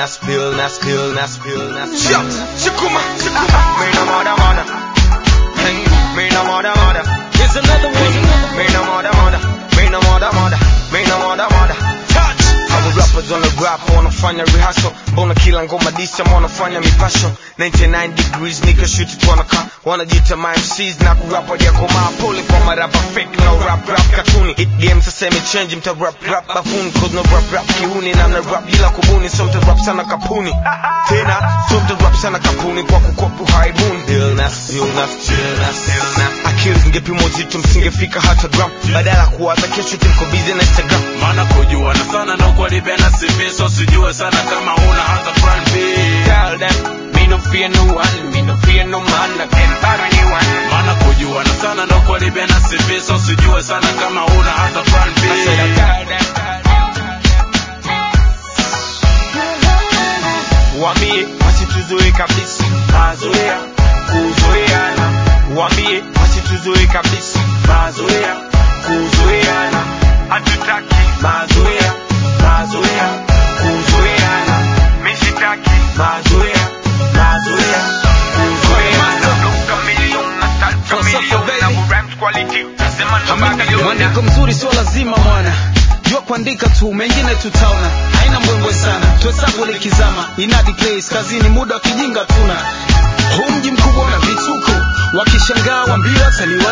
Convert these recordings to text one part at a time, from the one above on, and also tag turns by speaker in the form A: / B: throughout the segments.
A: Billness, billness, billness, billness. Yo, chukuma, chukuma. Me no mother, mother. Hey, me no mother, mother.
B: Here's another one.
A: Me no mother, mother. Me no mother, mother. Me no mother, mother. Touch. Our rappers on the rap wanafanya rehearsal, mbona kila ngoma disa wanafanya mipasho 99 degrees nika shoot it wanaka wanajita my MCs na kurap hadi yakomaa pole kwa marapa fake no rap rap katuni it game sasa imechange mta rap rap bafuni cause no rap rap kiuni na mna rap bila kubuni so mta rap sana kapuni tena so mta rap sana kapuni kwa kukopu haibuni illness illness illness illness akili zingepimwa uzito msingefika hata gram badala ya kuwaza kesho timko busy na Instagram
C: maana kujuana sana na ukweli bena CV so sijue sana kama huna hata plan B
A: tell them me no fear no one me no fear no man I can't fight anyone
C: maana kujuana sana na ukweli bena CV so sijue sana kama huna hata plan B
A: I said I tell them Wambie wasituzoe kabisa mazoea kuzoeana Wambie wasituzoe kabisa mazoea kuzoeana hatutaki mazoea mazoea kuzoeana mishitaki mazoea mazoea kuzoeana
B: Mwandiko mzuri sio lazima mwana jua kuandika tu mengine tutaona haina mbwembwe sana tuhesabu likizama inadi place kazini muda wa kijinga tuna huu mji mkubwa una vituko wakishangaa wambia wataliwa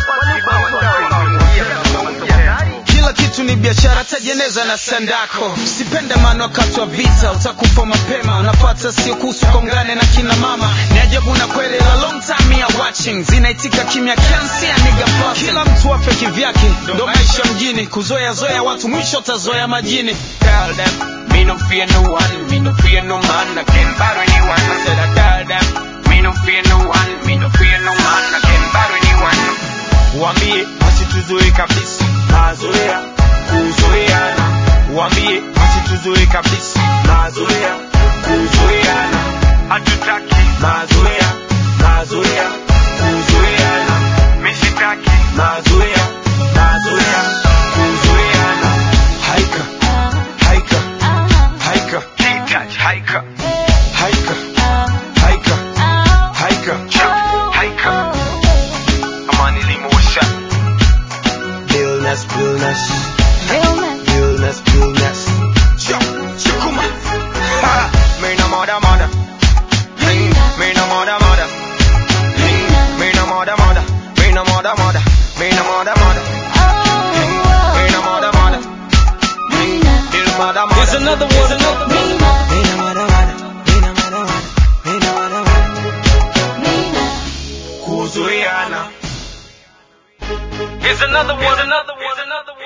B: kila kitu ni biashara tajeneza na sandako sipende maana wakati wa vita utakufa mapema unapata sio kuhusu kongane na kina mama ni ajabu na kweli la long time ya watching zinaitika kimya kiasi ya nigga fucking. kila mtu afe kivyake ndo maisha mjini kuzoea zoea watu mwisho tazoea majini
A: tell them me no fear no one, me no fear no man, I can't battle anyone. I said I tell them me no fear no one, me no fear no man, I can't battle anyone. Wambie wasituzoe kabisa mazoea kuzoeana, wambie wasituzoe kabisa mazoea kuzoeana, hatutaki mazoea mazoea kuzoeana, mishitaki mazoea mazoea kuzoeana, haika haika haika Touch, haika haika haika haika haika amani limosha Billness, billness, billness, billness. Yo, chukuma. Ha, me no mother, mother. Hey, me no mother, mother. Hey, me no mother, mother. Me no mother, mother. Me no mother, mother. Hey, me no mother, mother. Hey, ill mother, mother.
B: Here's another one. Another one.
A: Me no mother, mother. Me no mother, mother. Me no mother, mother. Kuzuiana.
B: Here's another one. Another one. Another one.